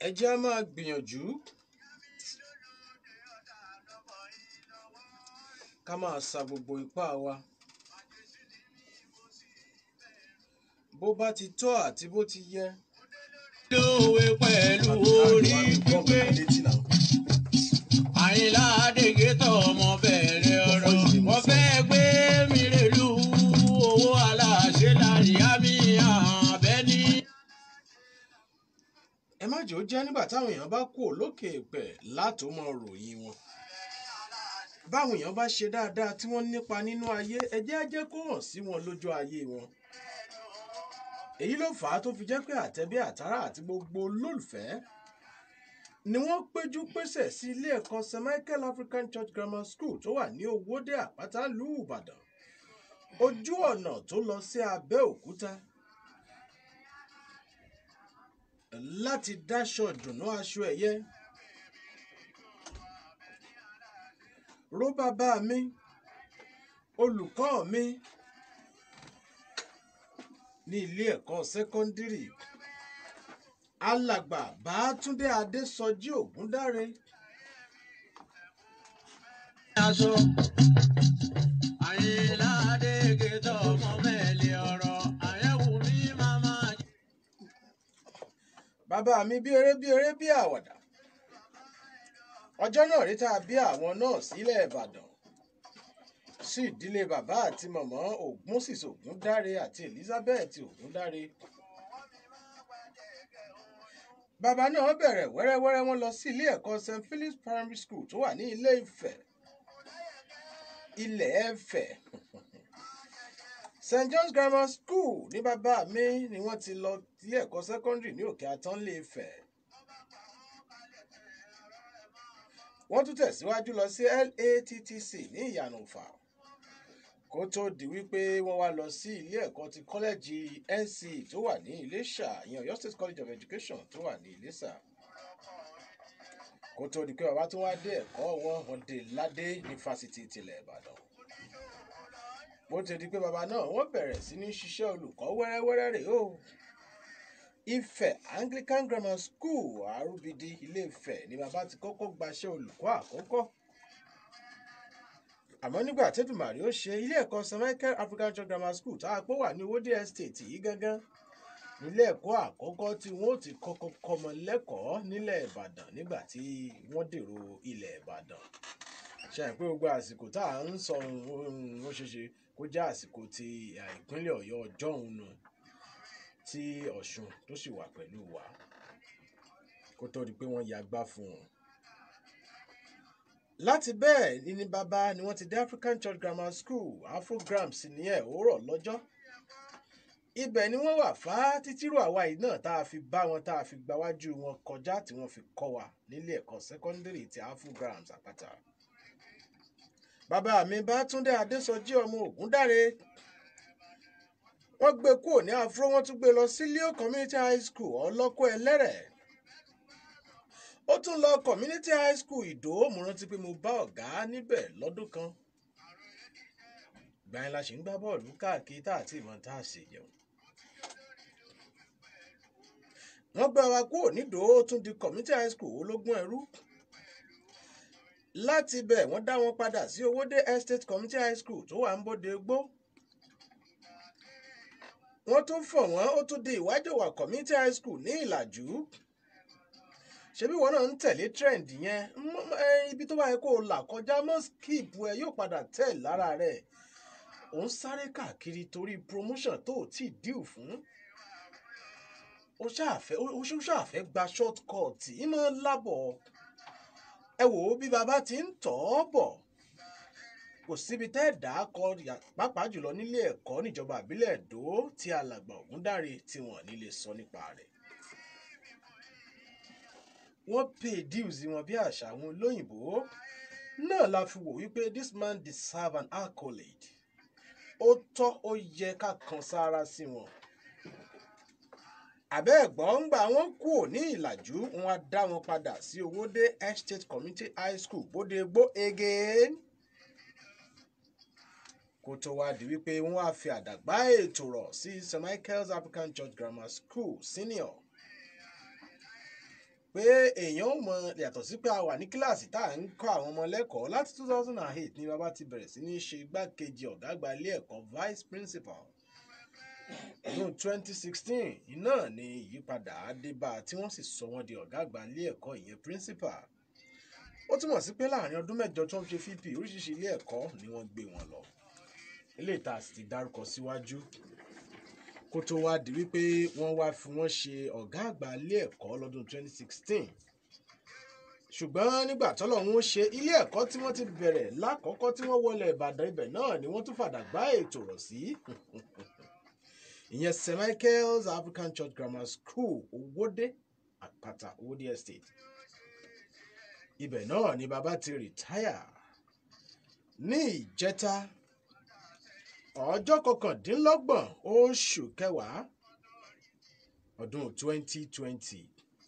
ẹ jẹ́ á máa gbìyànjú ká máa sa gbogbo ipá wa bó bá ti tọ́ àti bó ti yẹ. lówe pẹ̀lú orí pípé àyìnlá àdègé tọ̀ ọmọ bẹ̀rẹ̀ ọ̀rọ̀ wọ́n fẹ́ gbé mi rèlú owó aláṣẹ láríyá mi àbẹ́ni. ẹ má jẹ́ ó jẹ́ nígbà táwọn èèyàn bá kú lókè èèpẹ̀ látò mọ ròyìn wọn. báwọn èèyàn bá ṣe dáadáa tí wọ́n nípa nínú ayé ẹ jẹ́ á jẹ́ kó hàn sí wọn lójú ayé wọn. èyí ló fà á tó fi jẹ́ pé àtẹ̀bí àtàrà àti gbogbo olólùfẹ́ ni wọ́n péjú pésẹ̀ sí ilé ẹ̀kọ́ st michael african church grammar school tó wà ní owóde àpáta lù ìbàdàn ojú ọ̀nà tó lọ sí abẹ́òkúta láti dáṣọ ìdùnnú aṣọ ẹ̀yẹ ró bàbá mi olùkọ́ mi ní ilé ẹ̀kọ́ sẹ́kọ́ndírì alàgbà bàátúndé adésọjí ògúndáre aṣọ àyìnlá àdègé tọ̀ ọmọ mẹ́lẹ̀ ọ̀rọ̀ àyẹ̀wò mi máa máa jẹ́. bàbá mi bí eré bí eré bí àwàdà ọjọ́ náà rí tá a bí àwọn náà sílẹ̀ ìbàdàn sí ìdílé bàbá àti mọ̀mọ́ ògúnṣìṣ ògúndáre àti elizabeth ògúndáre bàbá náà bẹ̀rẹ̀ wẹ́rẹ́wẹ́rẹ́ wọn lọ sí ilé ẹ̀kọ́ st philip's primary school tó wà ní ilé ifẹ̀ ilẹ̀ ẹ̀fẹ̀ st john's grammar school ní bàbá mi ni wọ́n ti lọ ilé ẹ̀kọ́ secondary ní òkè àtọ́nlé ifẹ̀ wọ́n tún tẹ̀síwájú lọ sí lattc ní ìyànà òfà kó tó di wípé wọ́n wá lọ sí ilé ẹ̀kọ́ ti kọ́lẹ́jì nc tó wà ní iléṣà ìyẹn ọ̀yọ́ state college of education tó wà ní iléṣà kó tó di pé bàbá tó wá dé ẹ̀kọ́ wọn wọn dé ládé ní fásitì tilẹ̀ ìbàdàn bó ti di pé bàbá náà wọ́n bẹ̀rẹ̀ sí ní ṣiṣẹ́ olùkọ́ wẹ́rẹ́wẹ́rẹ́ rèé o ifẹ̀ anglican grammar school arúbidi ilé ifẹ̀ ni bàbá ti kọ́kọ́ gbaṣẹ́ olùkọ́ àkọ́kọ́ àmọ́ nígbà tẹ́dùmàrí ó ṣe ilé ẹ̀kọ́ st michael african church grammar school tá a pọ̀ wà ní owóde estate yìí gángan nílé ẹ̀kọ́ àkọ́kọ́ tí wọ́n ó ti kọ́kọ́ kọ́mọ lẹ́kọ̀ọ́ nílẹ̀ ìbàdàn nígbà tí wọ́n dèrò ilẹ̀ ìbàdàn ṣe àìpé gbogbo àsìkò tá à ń sọ ohun ó ṣeéṣe kó jẹ́ àsìkò ti à, ìpínlẹ̀ ọ̀yọ́ ọjọ́ òun nù tí ọ̀ṣun tó sì wà pẹ̀lú wa kó tó di pé wọ́n yagbá fún un láti bẹ́ẹ̀ ni ní bàbá ni wọ́n ti dé african church grammar school afrograms ní ẹ̀ òwúrọ̀ lọ́jọ́ ibẹ̀ ni wọ́n wà fá títírò àwa yìí náà tá a fi bá wọn tá a fi gbáwájú wọn kọjá tí wọ́n fi kọ́ wa nílé ẹ̀kọ́ sẹ́kọ́ndírì ti afrograms àpáta bàbá mi bá túndé adésọjí ọmọ ògúndáre wọ́n gbé kúrò ní afro wọ́n tún gbé lọ sí leo community high school ọlọ́kọ́ ẹlẹ́rẹ̀ ó tún lọ community high school ìdó mo rántí pé mo bá ọ̀gá níbẹ̀ lọ́dún kan gbàyìn la ṣì ń gbá bọ́ọ̀lù káàkiri tá àti ìmọ̀ tá a ṣe yẹ̀wò wọ́n gbé wa kúrò nídòó ó tún di community high school ológun ẹrú láti bẹ̀ wọ́n dá wọn padà sí owóde estate community high school tó wà ń bóde gbó wọ́n tún fọ̀ wọ́n ó tún di ìwájọwà community high school ní ìlàjú ṣebí wọn náà ń tẹ̀lé trend yẹn M- m- ẹ, ibi tó bá yẹ kó o là kọjá mọ́ skip ẹ yóò padà tẹ̀ lára rẹ̀ ò ń sáré káàkiri torí promotion tó o tí ì díù fún ó ṣàfẹ́ ó ṣó ṣàfẹ́ gba short cut ìmọ̀ lábọ̀ ẹ wò ó bí baba ti ń tọ̀ ọ́ bọ̀ kò síbi tẹ́ ẹ̀ dá kọ yà- pàápàá jùlọ nílé ẹ̀kọ́ níjọba àbílẹ̀ èdò tí alàgbà ògúndáre tí wọ́n ní lè sọ nípa rẹ̀ wọ́n pay dues wọn bí àṣà àwọn olóyìnbó náà la fi wò wípé this man deserve an accolade ó tọ́ ó yẹ ká kan sára sí wọn àbẹ́ ẹ̀gbọ́n ń gbà wọ́n kú ní ìlàjú wọn á dá wọn padà sí owóde estate community high school bóde gbó again kó tó wá di wípé wọ́n á fi àdàgbà ètò rọ̀ sí st michael's african church grammar school senior pé èèyàn ò mọ yàtọ̀ sí pé a wà ní kíláàsì tá à ń kọ́ àwọn ọmọ lẹ́kọ̀ọ́ láti two thousand and eight ni bàbá ti bẹ̀rẹ̀ sí ní ṣe igbákejì ọ̀gá àgbà ilé ẹ̀kọ́ vice principal ọdún twenty sixteen iná ni ìyípadà adébá tí wọ́n sì sọ wọ́n di ọ̀gá àgbà ilé ẹ̀kọ́ ìyẹn principal ó túmọ̀ sí pé láàrin ọdún mẹ́jọ tó ń ṣe fp oríṣiríṣi ilé ẹ̀kọ́ ni wọ́n gbé wọn lọ ilé ìta sì ti dárúkọ síwájú kó tó wá di wípé wọ́n wá fi wọ́n ṣe ọ̀gá àgbà ilé ẹ̀kọ́ lọ́dún 2016 ṣùgbọ́n nígbà tọ́lọ́run ó ṣe ilé ẹ̀kọ́ tí wọ́n ti bẹ̀rẹ̀ lákọ̀ọ́kọ́ tí wọ́n wọlé ìbàdàn ibẹ̀ náà ni wọ́n tún fàdà gbá ètò rọ̀ sí ìyẹn st michael's african church grammar school owóde àpáta owóde estate ibẹ̀ náà ni bàbá ti rìtáyà ní ìjẹta ọjọ́ kọkàndínlọ́gbọ̀n oṣù kẹwàá ọdún 2020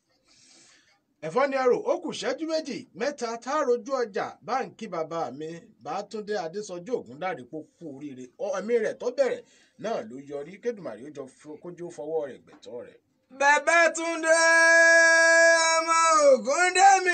ẹ̀fọ́ ni arò ó kù ṣẹ́jú méjì mẹ́ta tá a rojú ọjà báǹkì bàbá mi bàtúndé adésọjú ògúndàrí pò kú oríire ẹ̀mí rẹ̀ tó bẹ̀rẹ̀ náà ló yọrí kédùmàrí ó jọ kójú fọwọ́ rẹ̀ gbẹ̀tọ́ rẹ̀. bẹ́bẹ́ túndé ọmọ ògùn dẹ́mi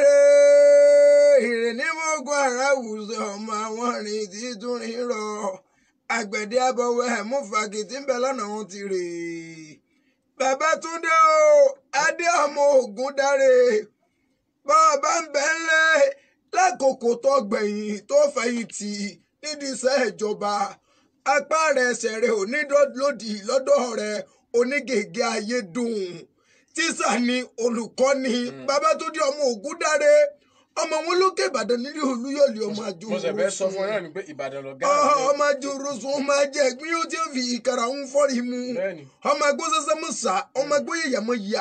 rẹ̀ ìrìn ní mọ́gùn ara wùsọ̀ ọmọ àwọn rìn tí tún rìn rọ àgbẹ̀dẹ abọ́wọ́ ẹ̀ mú fagitì ń bẹ lọ́nà òun ti rè bẹ́bẹ́ túndé o adé ọmọ ògùn dáre bọ́ọ̀bá ń bẹ́ ńlẹ̀ lákòókò tó gbẹ̀yìn tó fẹ̀yìntì nídìí iṣẹ́ ìjọba apá rẹ̀ ẹsẹ̀ rẹ̀ ò ní lòdì lọ́dọ̀ rẹ̀ onígègé ayé dùn tíṣà ni olùkọ́ ni babatunde ọmọ ògúndáre ọmọ wọn lókè ìbàdàn nílé olúyọ̀lé ọmọ àjò mo sì fẹ́ sọ fún ọ náà ni pé ìbàdàn lọ gáà ọmọ àjò rosùn ọmọ ajẹ ẹgbẹ́ yóò ti fi ìkàrà ń fọ́rí mu bẹ́ẹ̀ni ọmọ ẹgbẹ́ sẹ́sẹ́ mọ̀ sá ọmọ ẹgbẹ́ yẹ̀yàmọ̀ yà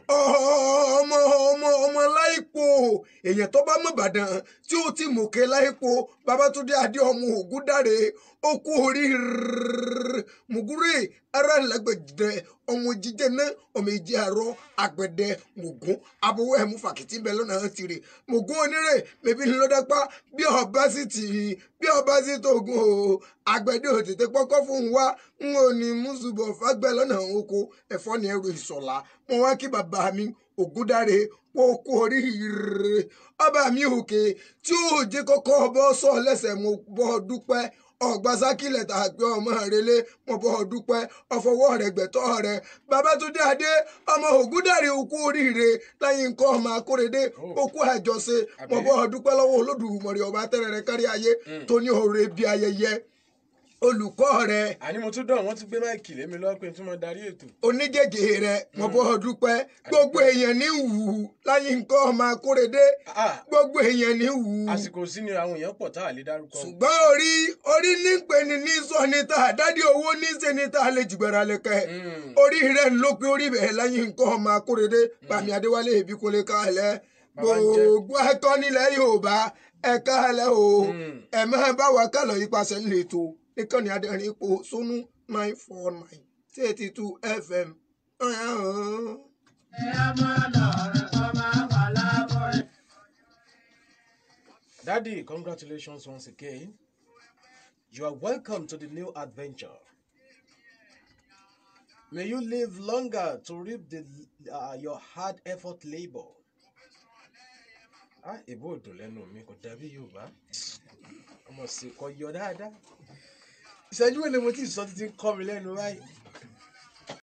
ọmọ ọmọ ọmọ láìpò èèyàn tó bá mọ̀ ìbàdàn tí ó ti mọ̀kẹ́ láìpò babatunde adé ọmọ ògúndáre ó kú oríire mùgúrè ara lágbẹ̀dẹ ọmọ jíjẹ náà ọmọ ìjẹ àárọ àgbẹ̀dẹ mùgún abowó ẹ̀mú fàkìtì bẹ́ẹ̀ lọ́nà tìrì mùgún onírè mẹ́bí ńlọ́dẹ́pá bí ọba sì tì í bí ọba sì tóògùn o àgbẹ̀dẹ òtètè pọ́kọ́ fún wa n ò ní mùsùlùmọ̀ fagbẹ́ lọ́nà oko ẹ̀fọ́ ni ẹrù ìsọ̀lá mo wá kí bàbá mi ògúndáre kó kú oríire ọba mi òkè tí ó jẹ́ kọ́kọ́ bọ́ sọ lẹ́sẹ̀ mo bọ́ dúpẹ́ ọgbà sákìlẹ̀ tà pé ọmọ rẹlé mo bọ́ ọ dúpẹ́ ọfọwọ́ rẹ̀ gbẹ̀tọ́ rẹ̀ babatunde adé ọmọ ògúndàrí okú oríire lẹ́yìn nǹkan ọmọ akórèdé okú àjọṣe mo bọ́ ọ dúpẹ́ lọ́wọ́ olódùmọ̀rẹ́ ọba tẹ́rẹ̀rẹ̀ kárí ayé tó ní òre bí ayẹyẹ olùkọ́ rẹ̀ àní mo tún dán wọn tún gbé máìkì lémi lọ́pẹ́ tí mo darí ètò. onígègé rẹ̀ mo bọ́ ọ dúpẹ́ gbogbo èèyàn ní wù ú lẹ́yìn nǹkan ọmọ akórèdé Ah, gbogbo èèyàn ní wù ú àsìkò sí ni àwọn èèyàn pọ̀ tá a lè dárúkọ. ṣùgbọ́n orí orí ní pè ní ní sọ ní ta àdádì owó ní ṣe ní ta lè jùgbẹ́ra lẹ́kẹ́ Mm. orí rẹ̀ ń ló pé orí bẹ̀ẹ́ lẹ́yìn nǹkan ọmọ akóredé pàmì adéwálé ìbí kò lè káàlẹ́ Bàbá ń jẹ́. gbogbo ẹ̀kọ́ nílẹ̀ yorùbá ẹ káàlẹ́ o Mm. ẹ máa bá wa kálọ̀ yípasẹ̀ ńlẹ̀ tó níkànnì adẹ́rìn ipò sónú nine four nine thirty two fm. Daddy, congratulations once again. You are welcome to the new adventure. May you live longer to reap the, uh, your hard effort labor. Ah, èbó òdò lẹ́nu mi kò dàbí Yorùbá. Ọmọ sì kọ yọ dáadáa. Ìṣẹ́jú mélòó mo ti sọ títí ń kọ́ mi lẹ́nu báyìí.